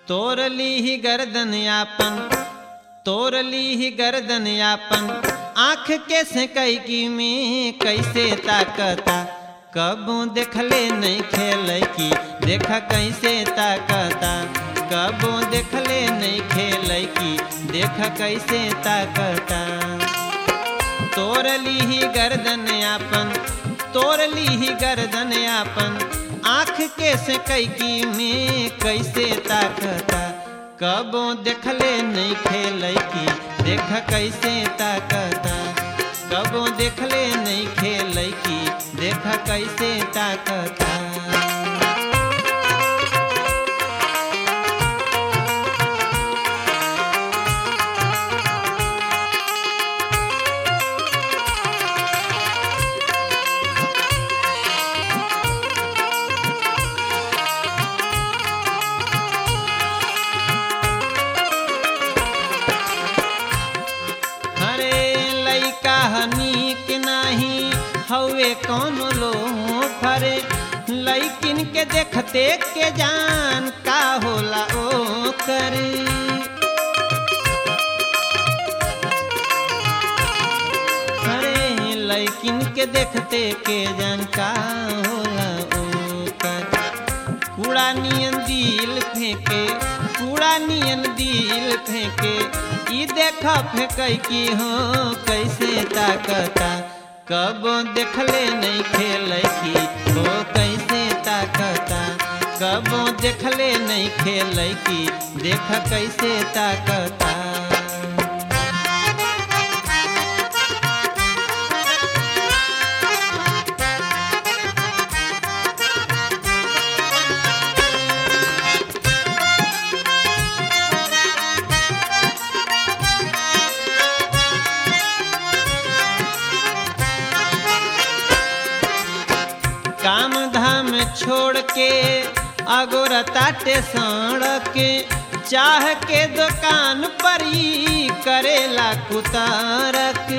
तोर ली गर्दन यापन तोर ली गर्दन यापन आँख के से कैकी में कैसे ताकता कबू देखले नहीं खेल की देख कैसे ताकता कबू देखले नहीं खेल की देख कैसे ताकता तोर ली गर्दन यापन तोर ली गर्दन यापन आँख के से कैकी में कैसे ताकता कबो देखले नहीं खेल की देख कैसे ताकता कबो देखले नहीं खेल की देख कैसे ताकता हरे लइका हनीक नाही हवे कौन लो फरे लइकिन के देखते के जान का होला ओ करे हरे लइकिन के देखते के जान का होला ओ करे कूड़ा नियन दिल फेंके कूड़ा नियन दिल फेंके ई देख फेंकै की हो कैसे ताकता कब देखले नहीं खेल की हो कैसे ताकता कब देखले नहीं खेल की देख कैसे ताकता काम धाम छोड़ के अगोर ताटे सड़क चाह के दुकान पर ही करेला कुतारक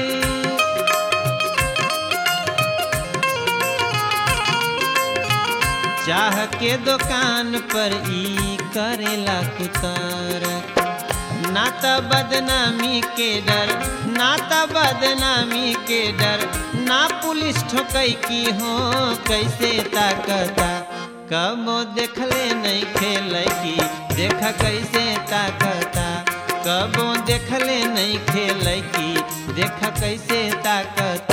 चाह के दुकान पर ई करेला कुतारक ना त बदनामी के डर ना त बदनामी के डर ना पुलिस ठोकै की हो कैसे ताकता कबो देखले नहीं खेल की देख कैसे ताकता कबो देखले नहीं खेल की देख कैसे ताकता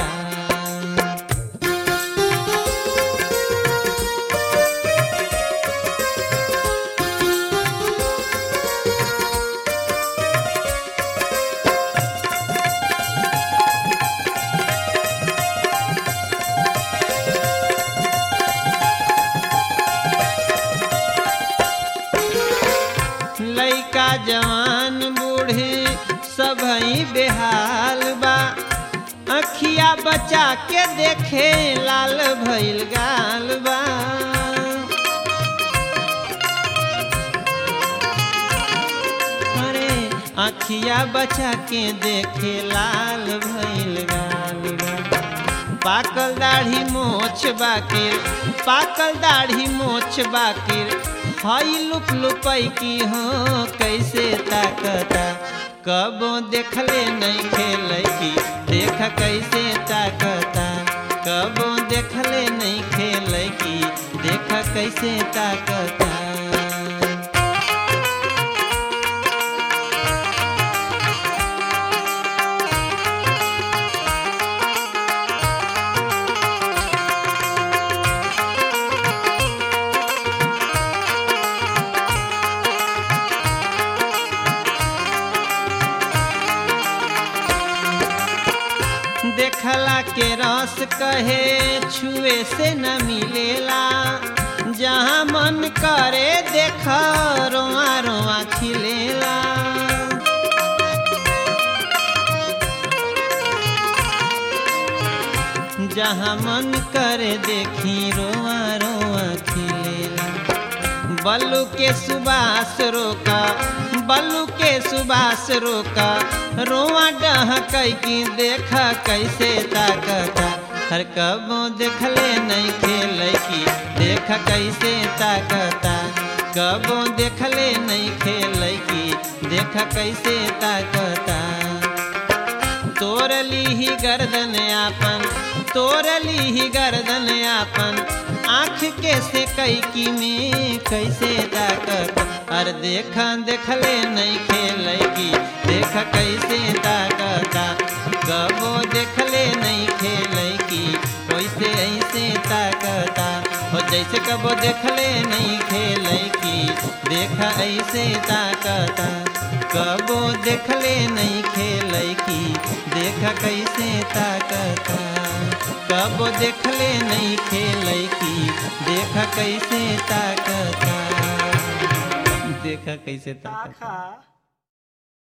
लइका जवान बूढ़े सब बेहाल बा अखिया बचा के देखे लाल भइल गाल बा अरे अखिया बचा के देखे लाल भइल गाल बा पाकल दाढ़ी मोछ बाकिर पाकल दाढ़ी मोछ बाकिर हई लुक लुपई की हो कैसे ताकता कबो देखले नहीं खेल की देख कैसे ताकता कबो देखले नहीं खेल की देख कैसे ताकता देखला के रस कहे छुए से न मिलेला जहाँ मन करे देख रोआ रोआ खिलेला जहाँ मन करे देखी रोआ रोआ खिलेला बल्लू के सुबास रोका बल्लू के सुबास रोका रोआ डह की देख कैसे ताकता हर कबो देखले नहीं खेल की देख कैसे ताकता कबो देखले नहीं खेल की देख कैसे ताकता तोरली ही गर्दन आपन तोरली ही गर्दन आपन आँख के से कई की में कैसे ताकत अर देखा देखले नहीं खेल की देख कैसे ताकता कबो देखले नहीं खेल की वैसे ऐसे ताकता हो जैसे कबो देखले नहीं खेल की देखा ऐसे ताकता कबो देखले नहीं खेल की देखा कैसे ताकता कबो देखले नहीं खेल की देखा कैसे ताकता देखा कैसे ताकता आखा